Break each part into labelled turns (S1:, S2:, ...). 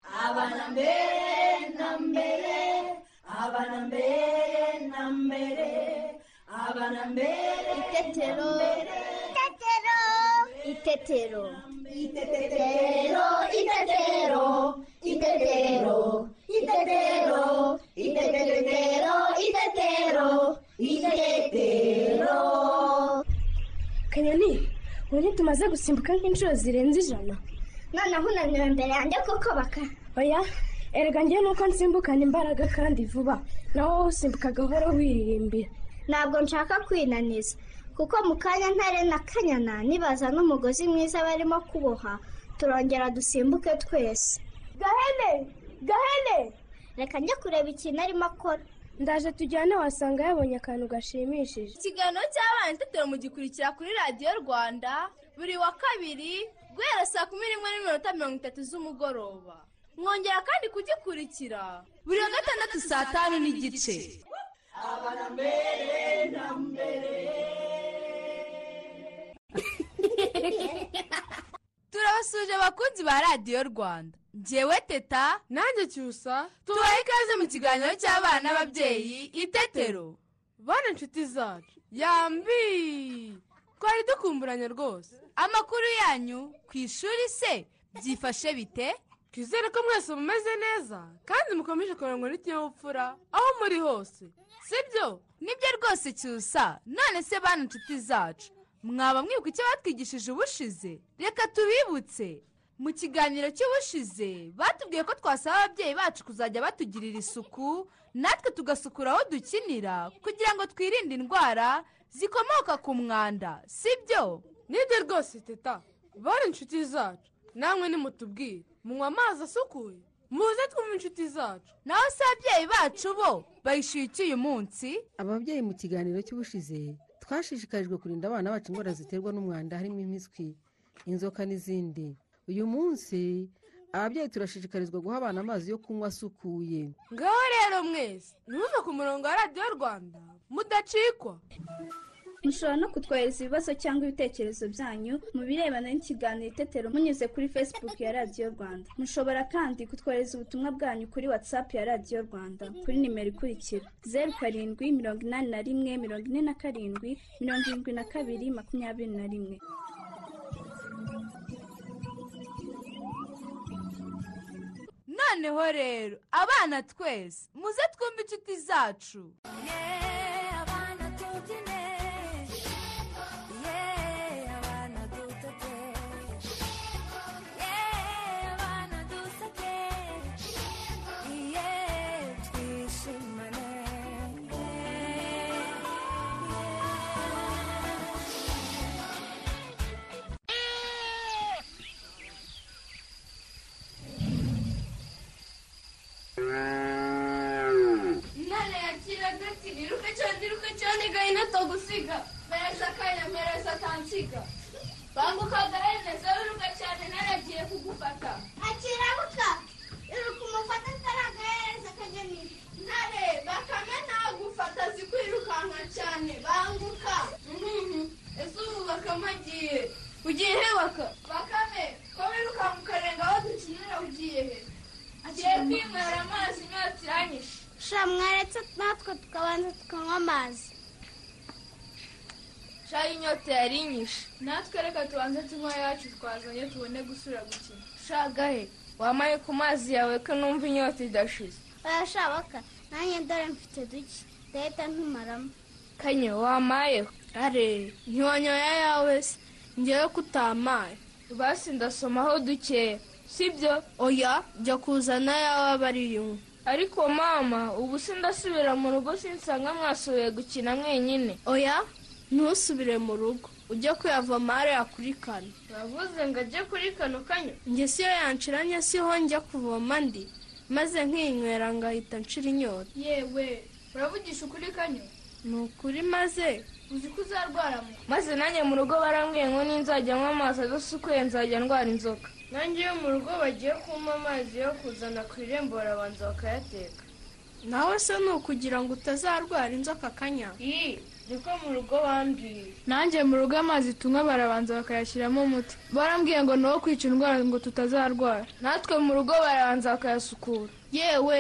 S1: abana mbere na mbere abana mbere na mbere abana mbere
S2: Itetero. Itetero. Itetero.
S1: Itetero, itetero, itetero, itetero, itetero, itetero, itetero.
S3: kanyoni ubu ntitumaze gusimbuka nk'inshuro zirenze ijana
S2: Noneho unaniwe imbere yanjye kuko baka.
S3: oya erega njyewe nuko nsimbukana imbaraga kandi vuba nawe wowe usimbuka gahoro wiririmbira
S2: Ntabwo nshaka kwinaniza. Kuko mu kanya ntare na kanyana nibaza n'umugozi mwiza barimo kuboha turongera dusimbuke twese. Gahene! Gahene! Reka njye kureba ikintu arimo akora.
S3: ndaje tujyane wasanga yabonye akantu gashimishije
S4: ikiganiro cy'abana itetero mugikurikira kuri radiyo rwanda buri wa kabiri guhera saa kumi n'imwe n'iminota mirongo itatu z'umugoroba mwongera kandi kugikurikira buri wa gatandatu saa tanu n'igice turabasuje abakunzi ba radiyo rwanda ngewe teta
S5: nanjye cyusa
S4: tubahe ikaze mu kiganiro cy'abana n'ababyeyi itetero
S5: bane inshuti zacu yambi twari dukumburanye rwose
S4: amakuru yanyu ku ishuri se byifashe bite
S5: twizere ko mwese mumeze neza kandi mukomeje kurangwa n'ikinyabupfura aho muri hose sibyo
S4: nibyo rwose cyusa none se bana inshuti zacu mwaba mwibuka icyo batwigishije ubushize reka tubibutse mu kiganiro cy'ubushize batubwiye ko twasaba ababyeyi bacu kuzajya batugirira isuku natwe tugasukura aho dukinira kugira ngo twirinde indwara zikomoka ku mwanda sibyo
S5: nibyo rwose teta bane inshuti zacu namwe nimutubwire munywa amazi asukuye muze twumve inshuti zacu
S4: naho se ababyeyi bacu bo bayishyuye iki uyu munsi
S6: ababyeyi mu kiganiro cy'ubushize twashishikarijwe kurinda abana bacu indwara ziterwa n'umwanda harimo impiswi inzoka n'izindi uyu munsi ababyeyi turashishikarizwa guha abana amazi yo kunywa asukuye
S5: ngaho rero mwese ntimuve ku murongo wa radiyo rwanda mudacikwa
S7: mushobora no kutwohereza ibibazo cyangwa ibitekerezo byanyu mu birebana n'ikiganiro itetero munyuze kuri facebook ya radiyo rwanda mushobora kandi kutwohereza ubutumwa bwanyu kuri whatsapp ya radiyo rwanda kuri nimero ikurikira zeru karindwi mirongo inani na rimwe mirongo ine na karindwi mirongo irindwi na kabiri makumyabiri na rimwe
S4: noneho rero abana twese muze twumve inshuti zacu
S8: Nana yakiraga ati niruke cyane niruke cyane gahina atagusiga mereza akanya mereza atansiga banguka gahene zewe uruka cyane nana agiye kugufata
S2: Akirabuka! Iruka umufata ataragaragaza akageni.
S8: ntare bakame ntagufata zikwirukanka cyane banguka Mhm. ese ubu bakame agiye ugiye he baka bakame ko wirukanka ukarenga aho dukinira ugiye he agiye kwinywera amazi inyota iranyishe
S2: Sha mwaretse natwe tukabanza tukanywa amazi.
S8: shayi inyota yari inyishe natwe reka tubanze tunywa yacu twazanye tubone gusubira gukina shagahe wamaye ku mazi yawe ko numva inyota idashize
S2: Barashabaka nanjye dore mfite duke ndahita ntumaramo
S8: kanye wamayeho are ntiwanyoya yawe se ngewe ko utamaye basi ndasomaho dukeya sibyo oya jya kuzana yawe aba ari yo ariko mama ubu se ndasubira mu rugo sinsanga mwasubiye gukina mwenyine oya ntusubire mu rugo ujye kuyavoma hariya kuri kano uravuze ngo ajye kuri kano kanyo njye siyo yanshiranye siho njya kuvoma ndi maze nkiyinywera ngahita nshira inyota yewe uravugisha ukuri kanyo ni ukuri maze uzi ko uzarwaramo maze nanjye mu rugo barambwiye ngo ninzajya nywa amazi adasukuye nzajya ndwara inzoka nanjye iyo mu rugo bagiye kumpa amazi yo kuzana ku irembo barabanza bakayateka nawe se ni ukugira ngo utazarwara inzoka kanya
S9: niko mu rugo bambwiye
S8: nanjye mu rugo amazi tunywa barabanza bakayashyiramo umuti barambwiye ngo ni uwo kwica indwara ngo tutazarwara natwe mu rugo barabanza bakayasukura yewe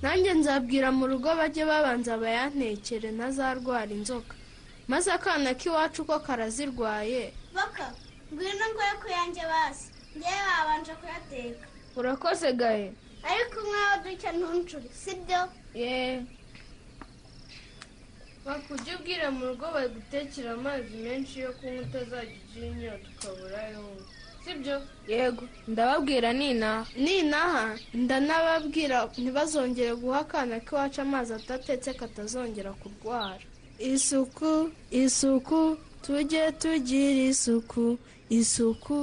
S8: nanjye nzabwira mu rugo bajye babanza bayantekere ntazarwara inzoka maze akana k'iwacu ko karazirwaye
S2: baka ngwino ngoye ku yanjye basi ngewe babanje kuyateka
S8: urakoze gahe
S2: ariko umwawe duke ntuncure sibyo
S8: yeee bakujya ubwira mu rugo bagutekera amazi menshi yo kunywa utazajya ugira inyota ukabura ayo unywa sibyo yego ndababwira ninaha ninaha ndanababwira ntibazongere guha akana k'iwacu amazi atatetse katazongera kurwara isuku isuku tujye tugira isuku isuku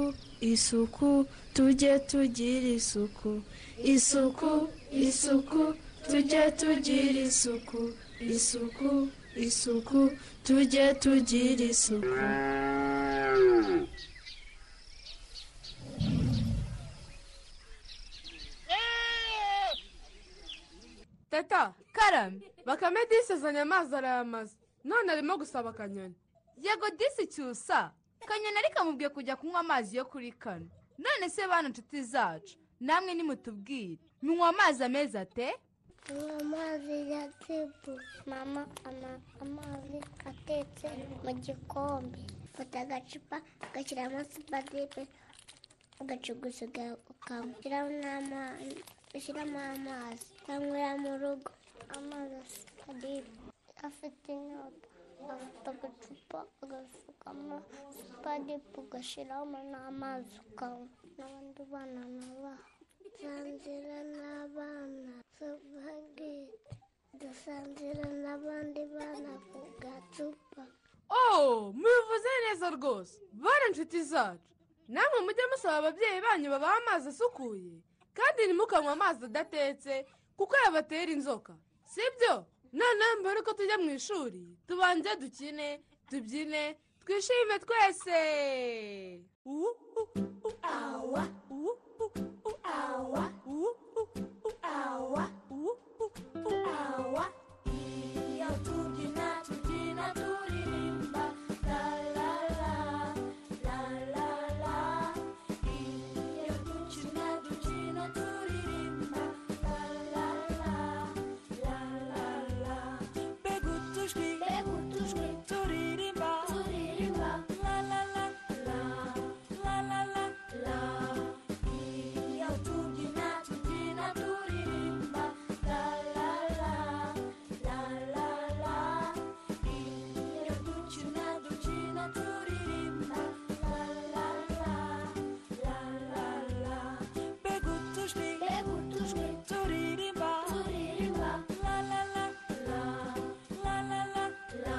S8: isuku tujye tugira isuku isuku isuku tujye tugira isuku isuku isuku tujye tugira isuku
S5: teta karame bakame disi azanye amazi arayamaze none arimo gusaba akanyoni
S4: yego disi cyusa kanyoni ariko amubwiye kujya kunywa amazi yo kuri kano none se bana inshuti zacu namwe nimutubwire munywa amazi ameza ate
S10: amazi ya tibu mama ama- amazi atetse mu gikombe fata agacupa ugashyiramo supadipe ugacugusuga ukashyiramo n'amazi ushyiramo amazi ukanywera mu rugo amazi supadipe afite inyota afite agacupa agasukamo supadipe ugashyiramo n'amazi ukanywa n'abandi bana nabaha dusangira n'abana supageti dusangira n'abandi bana ku gacupa
S5: oh mubivuze neza rwose bora inshuti zacu namwe mujye musaba ababyeyi banyu babaha amazi asukuye kandi ntimukanywe amazi adatetse kuko yabatera inzoka sibyo noneho mbere uko tujya mu ishuri tubanze dukine tubyine twishime twese uwu uwu uwu awa uwu uwu uwu awa uwu uwu uwu awa uwu uwu uwu awa
S1: Iyo tubyina tubyina turirimba la la la la la la Iyo dukina dukina turirimba la la la la la la Mbega utujwi mbega utujwi turirimba turirimba la la la la la la la la Iyo tubyina tubyina turirimba la la la La la la, iyo dukina dukina turirimba la la la, la la la. Mbega utujwi mbega utujwi turirimba turirimba la la la la la la la la.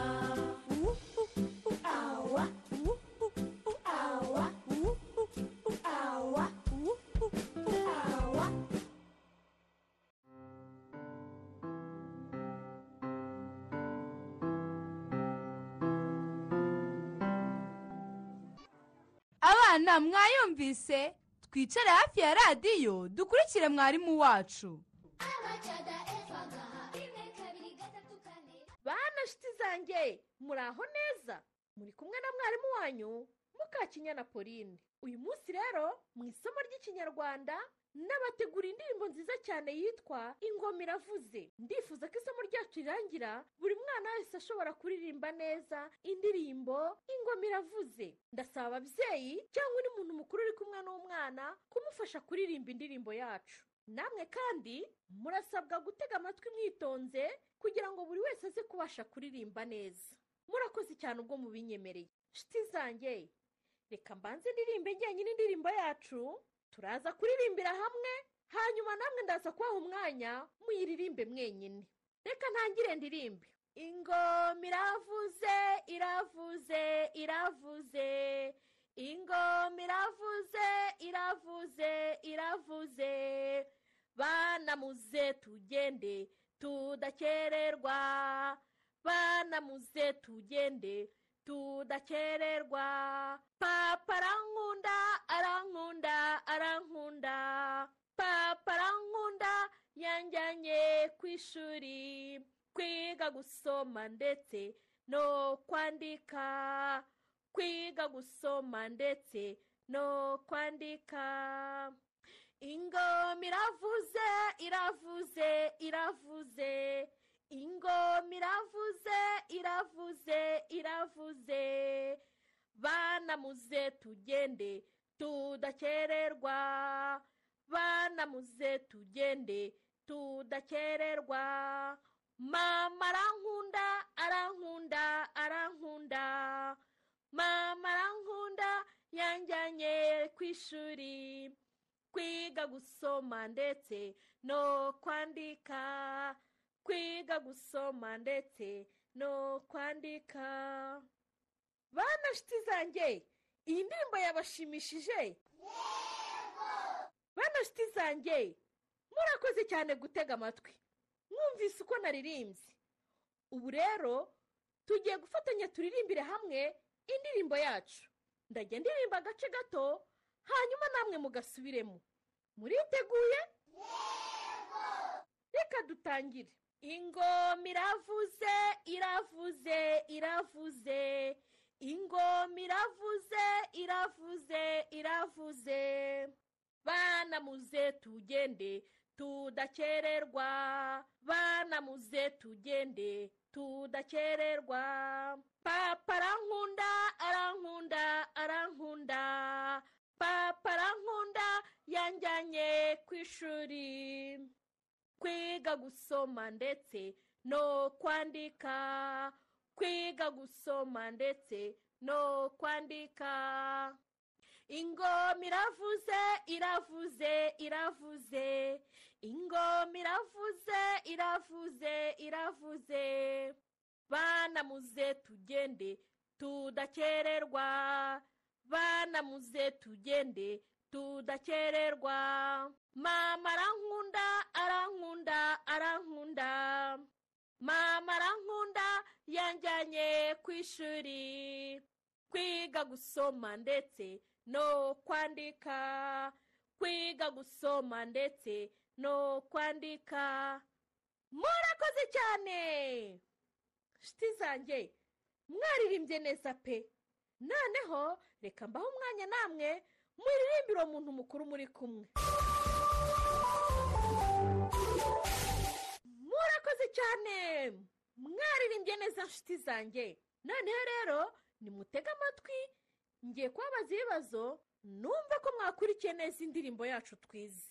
S1: Uwu uwu uwu awa uwu uwu uwu awa uwu uwu uwu awa uwu uwu uwu awa.
S4: abana mwayumvise twicare hafi ya radiyo dukurikire mwarimu wacu
S9: bana shiti zanjye muraho neza muri kumwe na mwarimu wanyu mukakinyana pauline uyu munsi rero mu isomo ry'ikinyarwanda nabategura indirimbo nziza cyane yitwa ingoma iravuze ndifuza ko isomo ryacu rirangira buri mwana wese ashobora kuririmba neza indirimbo ingoma iravuze ndasaba ababyeyi cyangwa undi muntu mukuru uri kumwe n'umwana kumufasha kuririmba indirimbo yacu namwe kandi murasabwa gutega amatwi mwitonze kugira ngo buri wese aze kubasha kuririmba neza murakoze cyane ubwo mubinyemereye nshuti zanjye reka mbanze ndirimbe njyanye n'indirimbo yacu turaza kuririmbira hamwe hanyuma namwe ndaza kubaha umwanya muyiririmbe mwenyine reka ntangire ndirimbe ingoma iravuze iravuze iravuze ingoma iravuze iravuze iravuze banamuze tugende tudakererwa banamuze tugende tudakererwa papa arankunda arankunda arankunda papa arankunda yanjyanye ku ishuri kwiga gusoma ndetse no kwandika kwiga gusoma ndetse no kwandika ingoma iravuze iravuze iravuze ingoma iravuze iravuze iravuze bana muze tugende tudakererwa bana muze tugende tudakererwa mama arankunda arankunda arankunda mama arankunda yanjyanye ku ishuri kwiga gusoma ndetse no kwandika kwiga gusoma ndetse no kwandika bana nshuti zanjye iyi ndirimbo yabashimishije bana nshuti zanjye murakoze cyane gutega amatwi mwumvise uko naririmbye ubu rero tugiye gufatanya turirimbire hamwe indirimbo yacu ndajya ndirimba agace gato hanyuma namwe mugasubiremo muriteguye reka dutangire ingoma iravuze iravuze iravuze ingoma iravuze iravuze iravuze bana muze tugende tudakererwa bana muze tugende tudakererwa papa arankunda arankunda arankunda papa arankunda yanjyanye ku ishuri kwiga gusoma ndetse no kwandika kwiga gusoma ndetse no kwandika ingoma iravuze iravuze iravuze ingoma iravuze iravuze iravuze bana muze tugende tudakererwa bana muze tugende tudakererwa mama arankunda arankunda arankunda mama arankunda yanjyanye ku ishuri kwiga gusoma ndetse no kwandika kwiga gusoma ndetse no kwandika murakoze cyane nshuti zanjye mwaririmbye neza pe noneho reka mbaho umwanya namwe muririmbire uwo muntu mukuru muri kumwe murakoze cyane mwaririmbye neza nshuti zanjye noneho rero nimutege amatwi ngiye kubabaza ibibazo numve ko mwakurikiye neza indirimbo yacu twize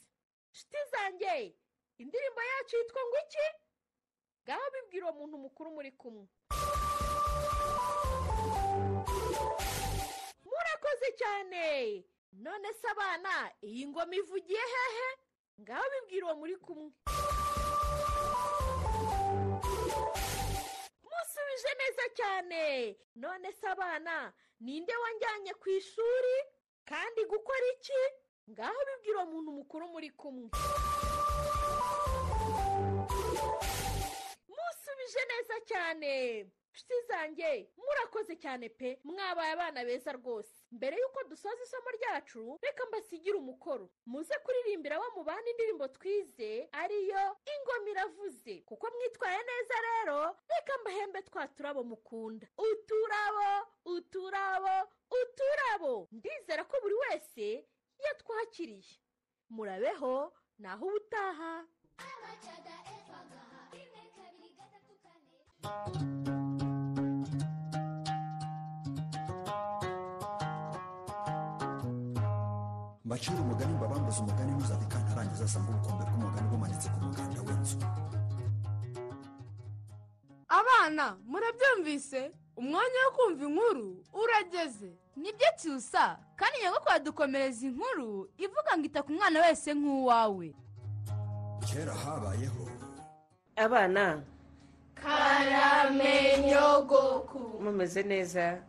S9: nshuti zanjye indirimbo yacu yitwa ngo iki ngaho bibwira uwo muntu mukuru muri kumwe murakoze cyane none se abana iyi ngoma ivugiye hehe ngaho bibwira uwo muri kumwe musubije neza cyane none se abana ninde wanjyanye ku ishuri kandi gukora iki ngaho bibwira uwo muntu mukuru muri kumwe musubije neza cyane nshuti zanjye murakoze cyane pe mwabaye abana beza rwose mbere y'uko dusoza isomo ryacu reka mbasigire umukoro muze kuririmbira abo mubana indirimbo twize ariyo ingoma iravuze kuko mwitwaye neza rero reka mbahembe twa turabo mukunda uturabo uturabo uturabo ndizera ko buri wese yatwakiriye murabeho naho ubutaha
S11: mbacire umugani mbabambuze umugani ntuzave kantarangiza asanga ubukombe bw'umugani bumanitse ku muganda w'inzu
S5: abana murabyumvise umwanya wo kumva inkuru urageze
S4: nibyo cyusa kandi nyagakuru adukomereza inkuru ivuga ngo ita ku mwana wese nk'uwawe
S11: kera habayeho
S12: abana
S8: nyogoku
S12: mumeze neza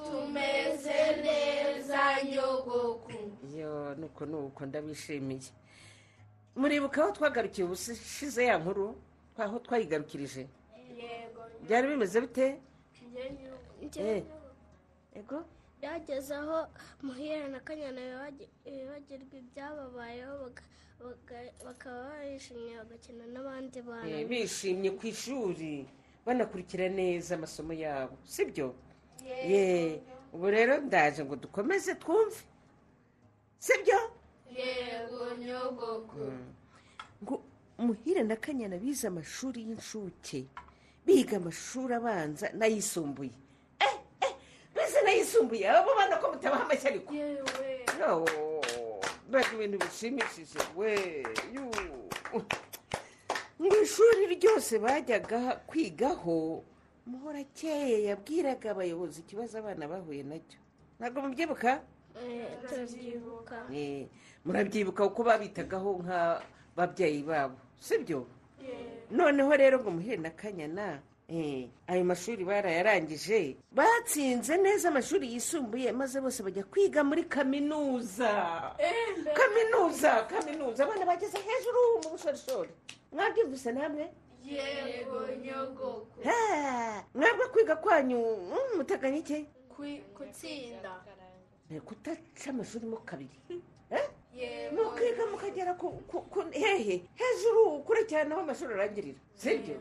S8: tumeze neza nyogoku
S12: iyo nuko nuko ndabishimiye muribuka aho twagarukiye ubushize ya nkuru aho twayigarukirije
S8: yego
S12: byari bimeze bite
S8: njye
S12: ego
S10: byageze aho muhira na kanyana bibagirwa ibyababayeho baga- baka- bakaba barishimye bagakina n'abandi
S12: Eh,
S10: bantu
S12: bishimye ku ishuri banakurikira neza amasomo yabo sibyo
S10: Yego.
S12: ye ubu rero ndaje ngo dukomeze twumve sibyo
S8: yego nyogoko
S12: ngo muhire na kanyana bize amashuri y'incuke biga amashuri abanza n'ayisumbuye Eh, eh, bize n'ayisumbuye abo bana ko mutabaha amashyi ariko Yoo, mbega ibintu bishimishije we yu. mu ishuri ryose bajyaga kwigaho muhorakeye yabwiraga abayobozi ikibazo abana bahuye nacyo ntabwo mubyibuka
S10: Eh, turabyibuka
S12: Eh, murabyibuka kuko babitagaho nk'ababyeyi babo sibyo noneho rero ngo muhere na kanyana eh, ayo mashuri barayarangije batsinze neza amashuri yisumbuye maze bose bajya kwiga muri kaminuza kaminuza kaminuza abana bageze hejuru mu bushorishori mwabyumvise namwe
S8: yego nyogoko
S12: Ha, mwebwe kwiga kwanyu mm, muteganya iki
S8: Kwi- gutsinda
S12: Eh, kudaca amashuri mo kabiri
S8: yego
S12: mukiga mukagera ku ku- ku- hehe hejuru kure cyane aho amashuri arangirira sibyo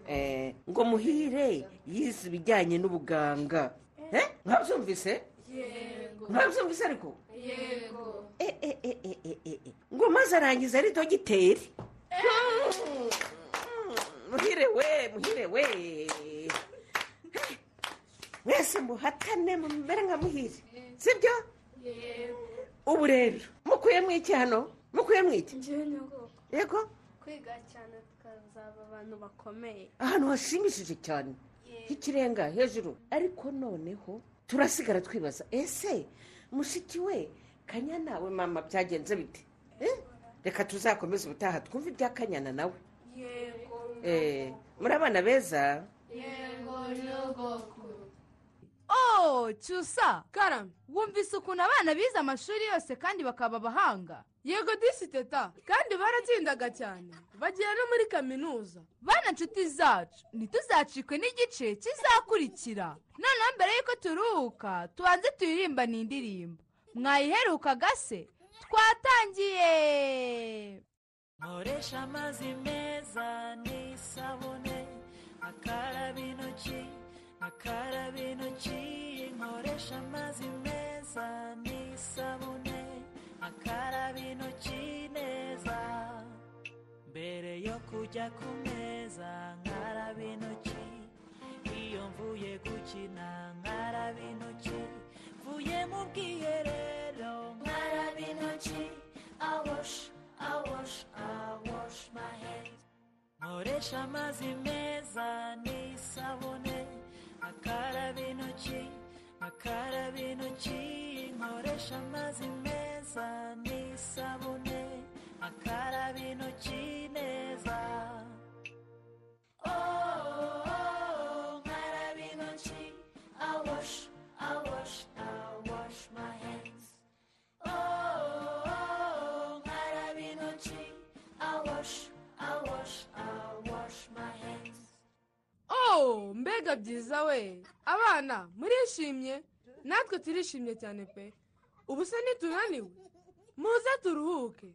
S12: Eh, ngo muhire yize ibijyanye n'ubuganga Eh, mwabyumvise
S8: yego
S12: mwabyumvise ariko
S8: yego
S12: Eh, eh, eh, eh, eh, eh, eh. ngo maze arangiza ari dogiteri Mm, mm, muhire we muhire we mwese muhatane mumere nka muhire sibyo
S8: yego
S12: ubu rero mukuyemo iki hano mukuyemo iki
S8: njyewe nyogoko
S12: yego
S8: kwiga cyane tukazaba abantu bakomeye
S12: ahantu hashimishije cyane
S8: Yego.
S12: h'ikirenga hejuru ariko noneho turasigara twibaza ese mushiki we kanyana we mama byagenze bite Eh? reka tuzakomeze ubutaha twumve ibya kanyana nawe
S8: yego
S12: Eh, muri abana beza
S8: yego nyogoko
S4: Oh, cyusa karame wumvise ukuntu abana bize amashuri yose kandi bakaba abahanga
S5: yego disi teta kandi baratsindaga cyane bagera no muri kaminuza
S4: bana nshuti zacu ntituzacikwe n'igice kizakurikira noneho mbere y'uko turuhuka tubanze turirimba n'indirimbo mwayiherukaga se twatangiye
S13: nkoresha amazi meza n'isabune akaraba intoki akaraba intoki nkoresha amazi meza n'isabune akaraba intoki neza mbere yo kujya ku meza nkaraba intoki iyo mvuye gukina nkaraba intoki mvuye mu bwiherero nkaraba intoki
S1: I wash, I wash, I wash my hands.
S13: nkoresha amazi meza n'isabune akaraba intoki akaraba intoki nkoresha amazi meza n'isabune akaraba intoki neza
S1: Oh, oh, oh, ngaraba intoki. I wash, I wash, I wash my hands. Oh, oh, oh, ngaraba intoki. I wash, I wash, I wash my hands.
S5: oh mbega byiza we abana murishimye natwe turishimye cyane pe ubu se nitunaniwe muze turuhuke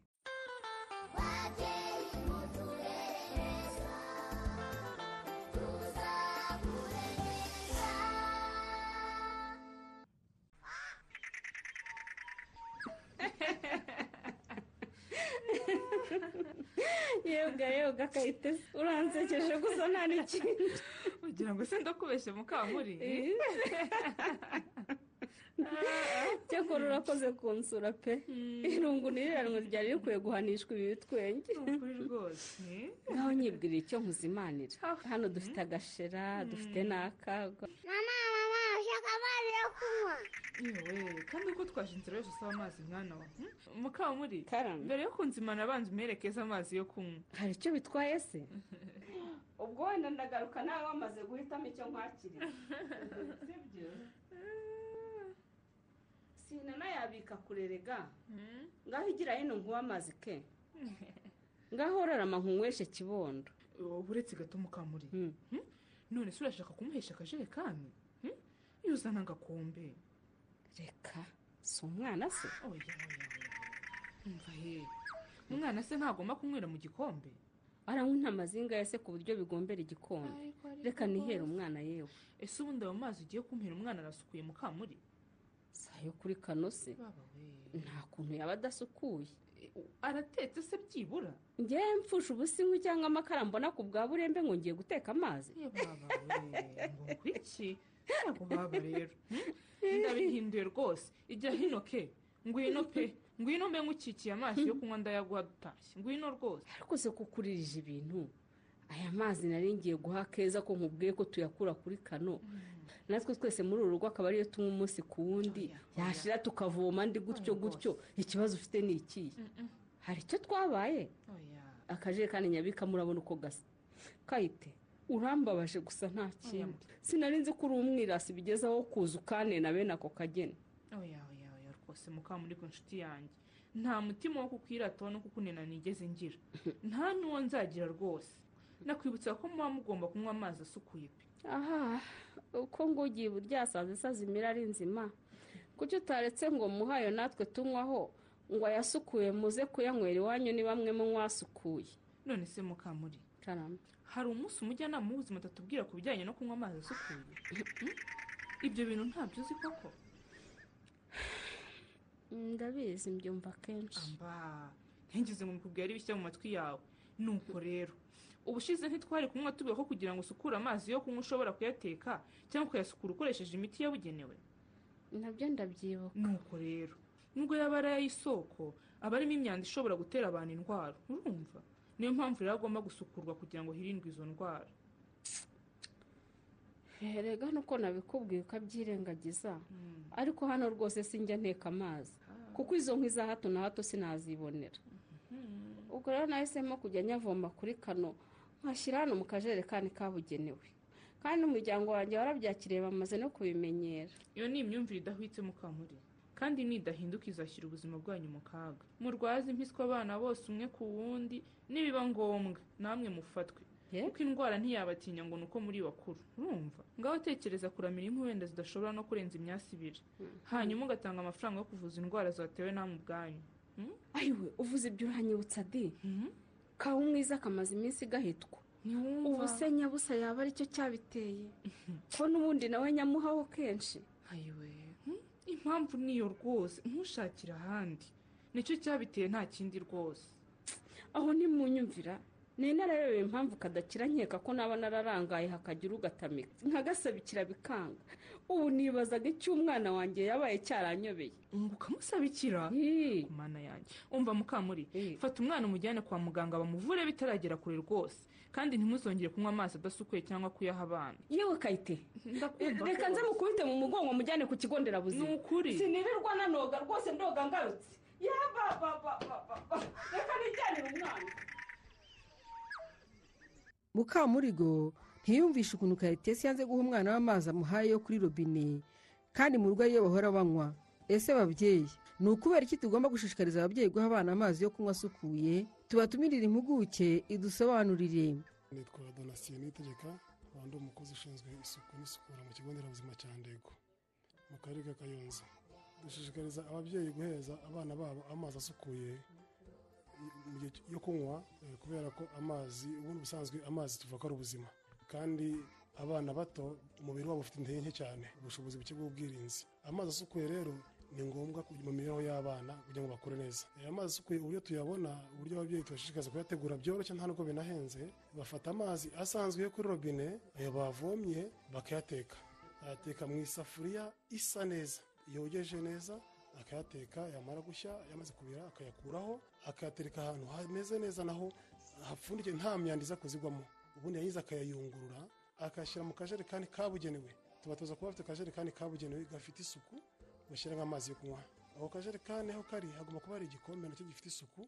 S3: yoga yoga kayitesi uransekeje gusa nta n'ikintu
S14: ugira ngo se ndakubeshye mukankuri
S3: Eh. cyakora urakoze kunsura pe irungu niriranwa ryari rikwiye guhanishwa ibi bitwenge
S14: rwose
S3: nkaho nyibwira icyo nkuzimanira hano dufite agashera dufite n'akagwa
S10: mama mama ushaka amazi yo kunywa
S14: yewe kandi uko twaje inzira yose usaba amazi mwana wa mukamuri mbere yo kunzimana abanza umerekeze amazi yo kunywa
S3: hari icyo bitwaye se
S7: ubwo wenda ndagaruka nawe wamaze guhitamo icyo nkwakirira sibyo sinana yabika kurerega ngaho igira hino nkuwe amazi ke ngaho urarama nkunyweshe kibondo
S14: uretse gato mukamuri Hmm? none se urashaka kumuhesha akajerekani Hmm? iyo uzana agakombe
S3: reka si umwana se
S14: umva he umwana se ntagomba kunywera mu gikombe
S3: aranywa amazinga ya se ku buryo bigombera igikombe reka nihere umwana yewe
S14: ese ubundi ayo mazi ugiye kumpera umwana arasukuye mukamuri
S3: si ayo kuri kano se nta kuntu yaba adasukuye
S14: aratetse se byibura
S3: ngewe mfushe ubusinkwi cyangwa amakara mbona ku bwa burembe ngo ngiye guteka amazi
S14: iki ntabwo baba rero hmm? ndabihinduye rwose ijya hino ke ngwino pe ngwino mbe ngukikiye amazi yo kunywa ndayaguha dutashye ngwino rwose
S3: ariko se kukuririje ibintu aya mazi nari ngiye guha keza ko nkubwiye ko tuyakura kuri kano natwe twese muri uru rugo akaba ariyo tunywa umunsi ku wundi yashira tukavoma ndi gutyo gutyo ikibazo ufite ni ikihe hari icyo twabaye akajerekani nyabikamo urabona uko gasa kayite urambabaje gusa nta kindi sinari nzi ko uri umwirasi bigeze aho kuza ukane na bene ako kageni
S14: oya oya oya rwose mukamuri ku nshuti yanjye nta mutima wo kukwirataho no kukunena nigeze ngira nta n'uwo nzagira rwose nakwibutsa ko muba mugomba kunywa amazi asukuye pe
S3: aha uko ngugiye buryasaza isaza imira ari nzima kuki utaretse ngo muhayo natwe tunywaho ngo ayasukuye muze kuyanywera iwanyu ni bamwe mu mwasukuye
S14: none se mukamuri
S3: karame
S14: hari umunsi umujyanama w'ubuzima atatubwira ku bijyanye no kunywa amazi asukuye Hmm? ibyo bintu ntabyo uzi koko
S3: ndabizi mbyumva kenshi
S14: mba ntingize ngo mukubwire bishya mu matwi yawe nuko rero ubushize ntitwari kunywa tubiho ko kugira ngo usukure amazi yo kunywa ushobora kuyateka cyangwa ukayasukura ukoresheje imiti yabugenewe
S3: nabyo ndabyibuka
S14: nuko rero nubwo yaba ari ay'isoko aba arimo imyanda ishobora gutera abantu indwara urumva niyo mpamvu rero agomba gusukurwa kugira ngo hirindwe izo ndwara
S3: herega nuko nabikubwiye ukabyirengagiza ariko hano rwose sinjya nteka amazi kuko izo nkwi za hato na hato sinazibonera ubwo rero nahisemo kujya nyavoma kuri kano nkashyira hano mu kajerekani kabugenewe kandi n'umuryango wanjye warabyakiriye bamaze no kubimenyera
S14: iyo ni imyumvire idahwitse mukamuri kandi nidahinduka izashyira ubuzima bwanyu mu kaga murwaze impiswi abana bose umwe ku wundi nibiba ngombwa namwe mufatwe kuko indwara ntiyabatinya ngo ni uko muri bakuru urumva ngaho tekereza kuramira impu wenda zidashobora no kurenza imyasi ibiri hanyuma ugatanga amafaranga yo kuvuza indwara zatewe namwe ubwanyu
S3: ayiwe uvuze ibyo uranyibutsa di kawa umwiza kamaze iminsi gahitwa ubu se nyabusa yaba aricyo cyabiteye ko n'ubundi nawe nyamuhaho kenshi
S14: impamvu niyo rwose ntushakire ahandi nicyo cyabiteye nta kindi rwose
S3: aho ntimunyumvira ni narayobewe impamvu kadakira nkeka ko naba nararangaye hakagira ugatamika nkagasabikira bikanga ubu nibazaga icyo umwana wanjye yabaye cyaranyobeye
S14: ngo ukamusabikira ku mana yanjye umva mukamuri fata umwana umujyane kwa muganga bamuvure bitaragera kure rwose kandi ntimuzongere kunywa amazi adasukuye cyangwa kuyaha abana
S3: yewe kayite reka nze mukubite mu mugongo mujyane ku kigo nderabuzima ni
S14: ukuri
S3: sinirirwa nanoga rwose ndoga ngarutse yabababababa reka nijyanire umwana
S6: mukamurigo ntiyumvishe ukuntu kayitesi yanze guha umwana we amazi amuhaye yo kuri robine kandi mu rugo ariyo bahora banywa ese babyeyi ni ukubera iki tugomba gushishikariza ababyeyi guha abana amazi yo kunywa asukuye tubatumirire impuguke idusobanurire
S15: nitwa donasiyo nitegeka rwanda umukozi ushinzwe isuku n'isukura mu kigo nderabuzima cya ndego mu karere ka kayonza dushishikariza ababyeyi guhereza abana babo amazi asukuye mu gihe yo kunywa eh, kubera ko amazi ubundi busanzwe amazi tuvuga ko ari ubuzima kandi abana bato umubiri wabo ufite intege nke cyane ubushobozi buke bw'ubwirinzi amazi asukuye rero ni ngombwa ku- mu mibereho y'abana kugira ngo bakure neza Eh, amazi asukuye uburyo tuyabona uburyo ababyeyi tubashishikariza kuyategura byoroshye nta nubwo binahenze bafata amazi asanzwe yo kuri robine ayo bavomye bakayateka ayateka mu isafuriya isa neza yogeje neza akayateka yamara gushya yamaze kubira akayakuraho akayatereka ahantu hameze neza naho hapfundikiye nta myanda iza kuzigwamo ubundi yayiza akayayungurura akayashyira mu kajerekani kabugenewe tubatoza kuba bafite akajerekani kabugenewe gafite isuku bashyiramo amazi yo kunywa ako kajerekani aho kari hagomba kuba hari igikombe nacyo gifite isuku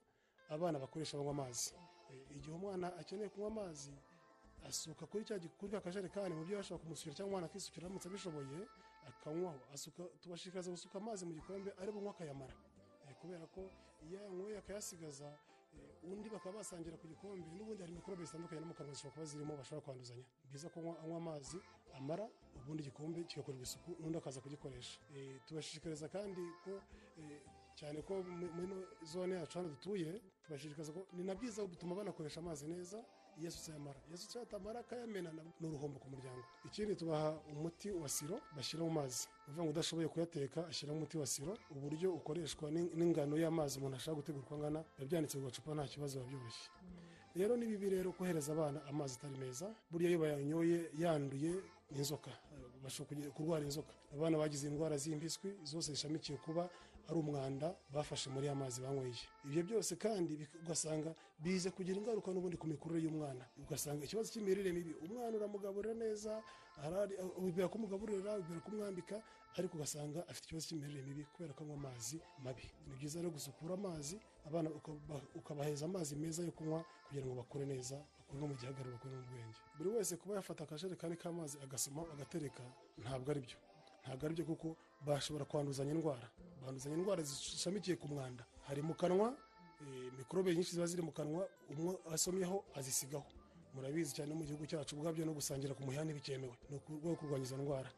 S15: abana bakoresha banywa amazi Eh, igihe umwana akeneye kunywa amazi asuka kuri cya kuri ka kajerekani mu byo bashobora kumusukira cyangwa umwana akisukira aramutse abishoboye akanywaho asuka tubashishikariza gusuka amazi mu gikombe ari bunywe akayamara Eh, kubera ko iyo ayanyweye akayasigaza eh, undi bakaba basangira ku gikombe n'ubundi hari mikorobe zitandukanye no mu kanwa zishobora kuba zirimo bashobora kwanduzanya ni byiza ko anywa- anywa amazi amara ubundi igikombe kigakorerwa isuku n'undi akaza kugikoresha Eh, tubashishikariza kandi ko eh, cyane ko mu- muri ino zone yacu hano dutuye tubashishikariza ko ni na byiza gutuma banakoresha amazi neza iyo asutse yamara iyo asutse yatamara akayamena na- ni uruhombo ku muryango ikindi tubaha umuti wa siro bashyira mu mazi ni ukuvuga ngo udashoboye kuyateka ashyiramo umuti wa siro uburyo ukoreshwa n'in- n'ingano y'amazi umuntu ashaka gutegura uko angana biba byanditse ku gacupa nta kibazo biba byoroshye rero ni bibi rero kohereza abana amazi atari meza burya iyo bayanyoye yanduye ni inzoka bashobora kugira- kurwara inzoka abana bagize indwara z'impiswi zose zishamikiye kuba ari umwanda bafashe muri ya mazi banyweye ibyo byose kandi bik- ugasanga bize kugira ingaruka n'ubundi ku mikurire y'umwana ugasanga ikibazo cy'imirire mibi umwana uramugaburira neza harari ubibera kumugaburira ubibera kumwambika ariko ugasanga afite ikibazo cy'imirire mibi kubera ko anywa amazi mabi ni byiza rero gusukura amazi abana ukaba- ukabaheza amazi meza yo kunywa kugira ngo bakure neza bakure no mu gihagararo bakure no mu bwenge buri wese kuba yafata akajerekani k'amazi agasoma agatereka ntabwo ari byo ntabwo ari byo kuko bashobora kwanduzanya indwara banduzanya indwara zishamikiye ku mwanda hari mu kanwa eh, mikorobe nyinshi ziba ziri mu kanwa umwe asomyeho azisigaho murabizi cyane mu gihugu cyacu ubwabyo no gusangira ku muhanda ntibikemewe ni ukurwo kurwanya izo ndwara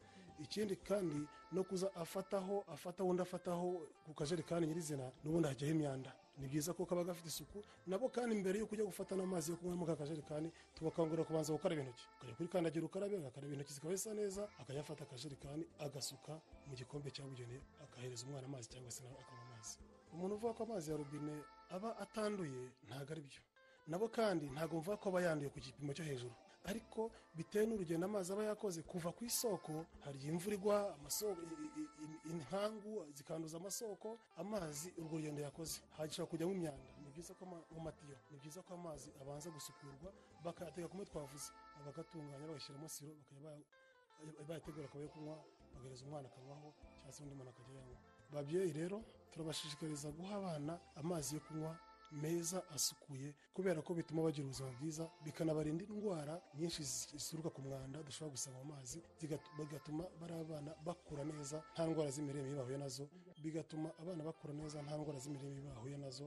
S15: ikindi kandi no kuza afataho afataho undi afataho ku kajerekani nyirizina n'ubundi hajyaho imyanda ni byiza ko kaba gafite isuku nabo kandi mbere yo kujya gufata n'amazi yo kunywa muri ka kajerekani tubakangurira kubanza gukaraba intoki ukajya kuri kandagira ukarabe agakaraba intoki zikaba zisa neza akayafata akajerekani agasuka mu gikombe cyabugenewe akahereza umwana amazi cyangwa se nawe akanywa amazi umuntu uvuga ko amazi ya robine aba atanduye ntabwo ari byo nabo kandi ntabwo mvuga ko aba yanduye ku gipimo cyo hejuru ariko bitewe n'urugendo amazi aba yakoze kuva ku isoko hari igihe imvura igwa amasoko i- i- i- inkangu zikanduza amasoko amazi urwo rugendo yakoze hashobora kujyamo imyanda ni byiza ko ama- mu matiyo ni byiza ko amazi abanza gusukurwa bakayateka kumwe twavuze bagatunganya bagashyiramo siro bakajya baya- bayategura akaba yo kunywa bagahereza umwana akanywaho cyangwa se undi muntu akajya yanywa babyeyi rero turabashishikariza guha abana amazi yo kunywa meza asukuye kubera ko bituma bagira ubuzima bwiza bikanabarinda indwara nyinshi zi- zituruka ku mwanda dushobora gusanga mu mazi zigat- bigatuma bari abana bakura neza nta ndwara z'imirire mibi bahuye nazo bigatuma abana bakura neza nta ndwara z'imirire mibi bahuye nazo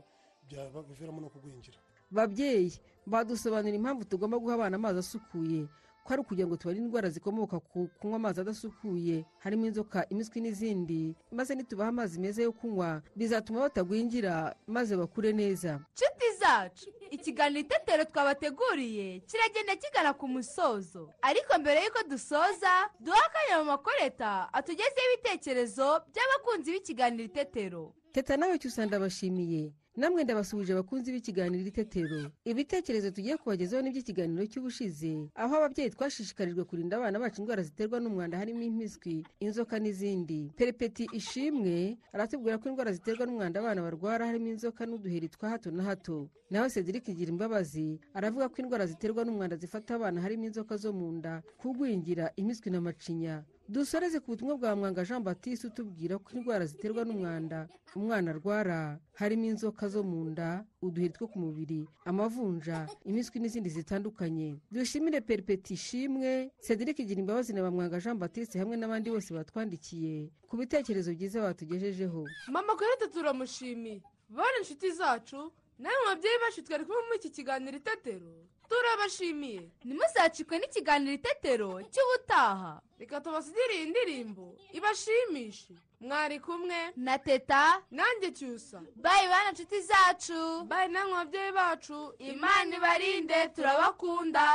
S15: byabaviramo no kugwingira
S6: babyeyi badusobanurira impamvu tugomba guha abana amazi asukuye ko ari ukugira ngo tubarinde indwara zikomoka ku kunywa amazi adasukuye harimo inzoka impiswi n'izindi maze nitubaha amazi meza yo kunywa bizatuma batagwingira maze bakure neza
S4: nshuti zacu ikiganiro itetero twabateguriye kiragenda kigana ku musozo ariko mbere y'uko dusoza duha akanya mu makoreta atugezeho ibitekerezo by'abakunzi b'ikiganiro itetero
S6: teta nawe cyusa ndabashimiye namwe ndabasuhuje abakunzi b'ikiganiro itetero ibitekerezo tugiye kubagezaho n'iby'ikiganiro cy'ubushize aho ababyeyi twashishikarijwe kurinda abana bacu indwara ziterwa n'umwanda harimo impiswi inzoka n'izindi perepeti ishimwe aratubwira ko indwara ziterwa n'umwanda abana barwara harimo inzoka n'uduheri twa hato na hato naho cedric igira imbabazi aravuga ko indwara ziterwa n'umwanda zifata abana harimo inzoka zo mu nda kugwingira impiswi na macinya dusoreze ku butumwa bwa mwanga jean batiste utubwira ko indwara ziterwa n'umwanda umwana arwara harimo inzoka zo mu nda uduheri two ku mubiri amavunja impiswi n'izindi zitandukanye dushimire peripeti ishimwe cedric igira imbabazi na bamwanga jean batiste hamwe n'abandi bose batwandikiye ku bitekerezo byiza batugejejeho
S5: mama kwerete turamushimiye bane inshuti zacu namwe babyeyi bacu twari kumwe muri iki kiganiro itetero turabashimiye
S4: ntimuzacikwe n'ikiganiro itetero cy'ubutaha
S5: reka tubasigire iyi ndirimbo ibashimishe mwari kumwe
S4: na teta
S5: nanjye cyusa
S4: bayi bana nshuti zacu
S5: bayi namwe babyeyi bacu
S4: imana ibarinde turabakunda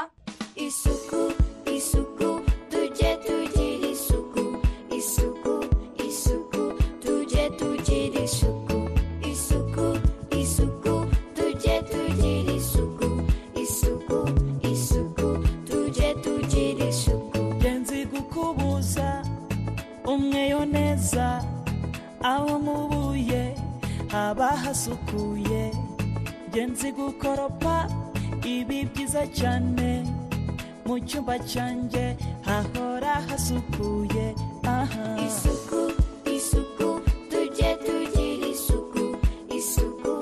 S1: isuku isuku tujye tugira isuku isuku isuku tujye tugira isuku isuku isuku tujye tugira isuku isuku isuku tujye tugira isuku
S13: ngenzi gukubuza umweyo neza aho mubuye haba hasukuye ngenzi gukoropa ibi byiza cyane mu cyumba cyanjye hahora hasukuye aha
S1: isuku isuku tujye tugira isuku isuku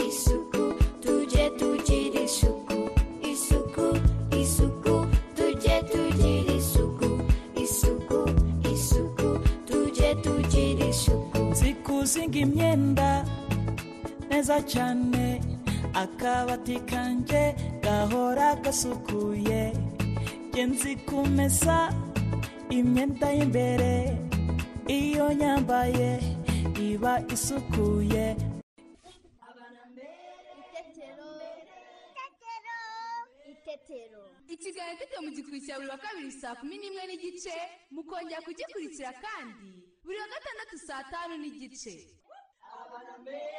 S1: isuku tujye tugira isuku isuku isuku tujye tugira isuku isuku isuku tujye tugira isuku
S13: nzi kuzinga imyenda neza cyane akabati kanjye gahora gasukuye njye nzi kumesa imyenda y'imbere iyo nyambaye iba isukuye
S2: itetero itetero
S4: ikiganiro gito mu gikurikira cya buri wa kabiri saa kumi n'imwe n'igice mukongera kugikurikira kandi buri wa gatandatu saa tanu n'igice
S1: Abaname.